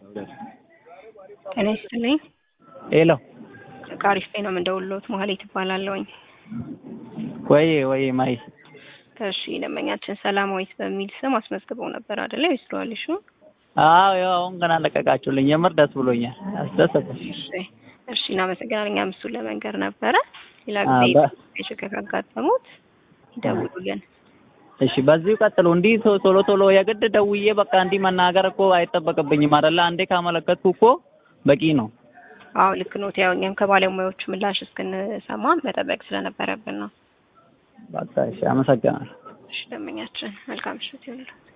ጤና ይስጥልኝ። ሄሎ ከአሪፍ ጤና የምንደውልዎት መሀሌት እባላለሁኝ። ወይ ወይ ማይ እሺ ደንበኛችን ሰላማዊት በሚል ስም አስመዝግበው ነበር አይደለ? ይስሩዋል እሺ አዎ ያው አሁን ገና ለቀቃችሁልኝ። የምር ደስ ብሎኛል። አስደሰተኝ። እሺ እሺ እናመሰግናለን። እኛም እሱን ለመንገር ነበረ። ሌላ አ፣ ጊዜ በ- ችግር ካጋጠሙት ይደውሉልን። እሺ በዚሁ ቀጥሉ። እንዲህ ቶ- ቶሎ ቶሎ የግድ ደውዬ በቃ እንዲህ መናገር እኮ አይጠበቅብኝም አይደለ? አንዴ ካመለከትኩ እኮ በቂ ነው። አዎ ልክ ኖት። ያው እኛም ከባለሙያዎቹ ምላሽ እስክንሰማ መጠበቅ ስለነበረብን ነው። በቃ እሺ፣ አመሰግናለሁ። እሺ ደንበኛችን መልካም ምሽት ይሁንልዎት።